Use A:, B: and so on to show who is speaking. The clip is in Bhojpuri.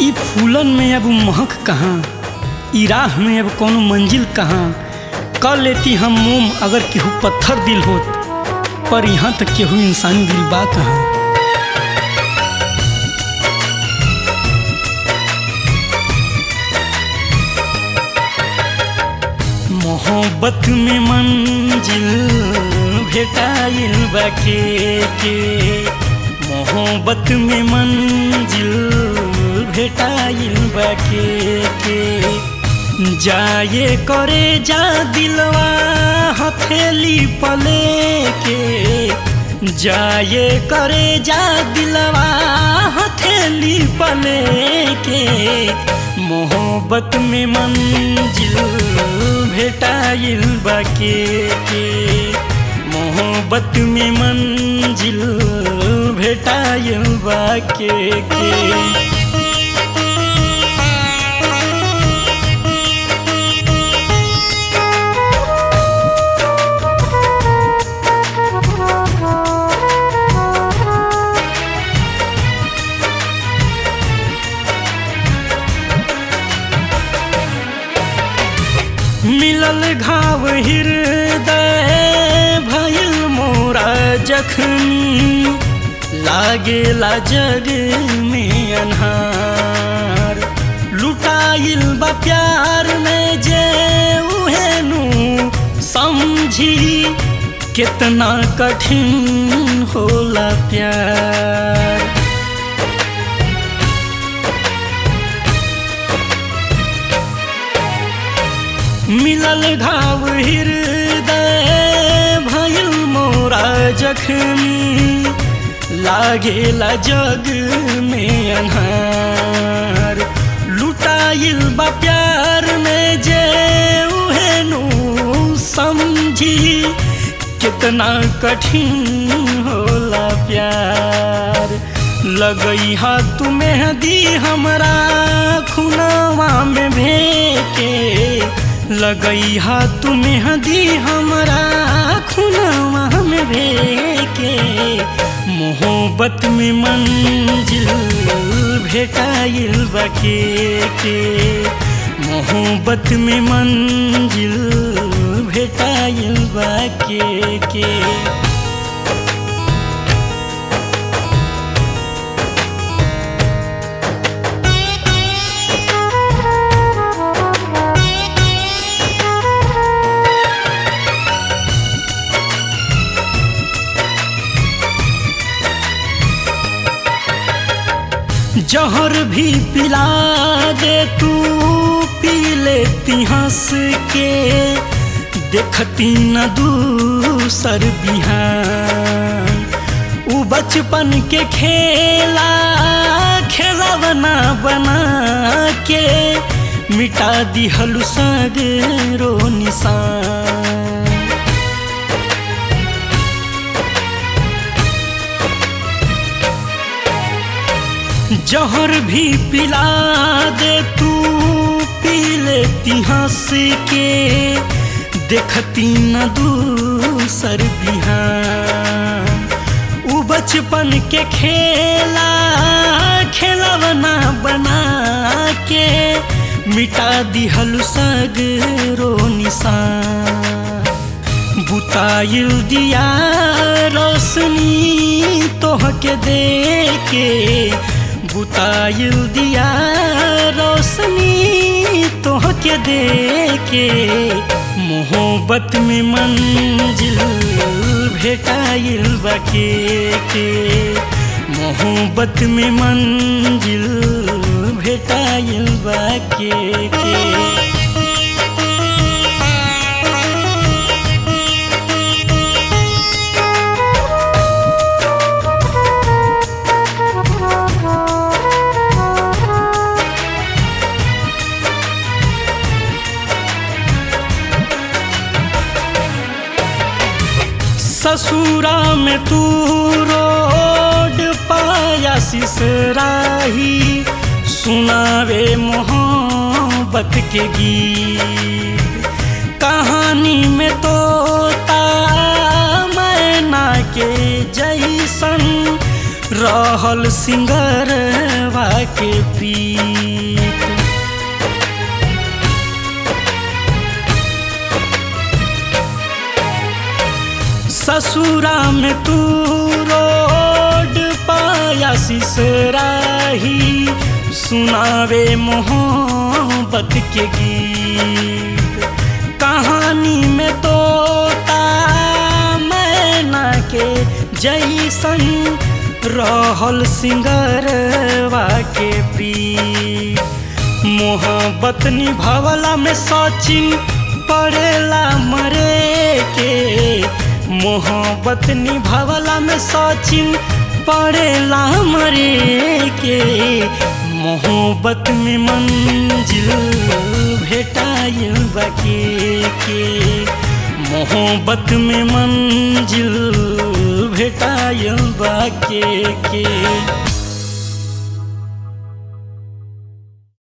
A: ई फूलन में अब महक कहाँ ई राह में अब कौनो मंजिल कहाँ कर लेती हम मोम अगर केहू पत्थर दिल होत पर यहाँ तक केहू इंसान दिल बा कहाँ मोहब्बत में मंजिल भेटाइल बा के के मोहब्बत में मंजिल भेटाइल बा के के जाए करे जा दिलवा हथेली पले के जाए करे जा दिलवा हथेली पले के मोहब्बत में मंजिल भेटाइल बाके के मोहब्बत में मंजिल भेटाइल बाके के मिलल घाव हृदय भइल मोरा जखनी लागेला जग में अन्हार लुटाइल बा प्यार में जे उहेनु समझी कितना कठिन होला प्यार मिलल घाव हृदय भइल मोरा जखनी लागेला जग में अन्हार लुटाइल बा प्यार में जे उहेनु समझी कितना कठिन होला प्यार लगई हा तू मेहदी हमरा खुनवा में भेके लगई हा तू मेहदी हमरा खुनवा में भेके मोहब्बत में मंजिल भेटाइल बके के मोहब्बत में मंजिल भेटाइल बके के जहर भी पिला दे तू पी लेती हंस के देखती न दूसर बिहान उ बचपन के खेला खेला बना बना के मिटा दिहलु सगरो निशान जहर भी पिला दे तू पी लेती हंस के देखती न दूसर बिहान उ बचपन के खेला खेला बना बना के मिटा दिहल सगरो निशान बुताइल दिया रोशनी तोहके दे के बुताइल दिया रोशनी तोहके दे के मोहब्बत में मंजिल भेटाइल बके के मोहब्बत में मंजिल भेटाइल बके के ससुरा में तू रोड पाया सिसराही सुनावे मोहब्बत के गीत कहानी में तोता मैना के जैसन रहल सिंगरवा के पी ससुरा में तू रोड पाया सिसराही सुनावे मोहब्बत के गीत कहानी में तोता मैना के जैसन रहल सिंगरवा के प्रीत मोहब्बत निभावला में सचिन पड़ेला मरे के मोहब्बत निभावला में सचिन पड़ेला मरे के मोहब्बत में मंजिल भेटाइल बके के मोहब्बत में मंजिल भेटाइल बके के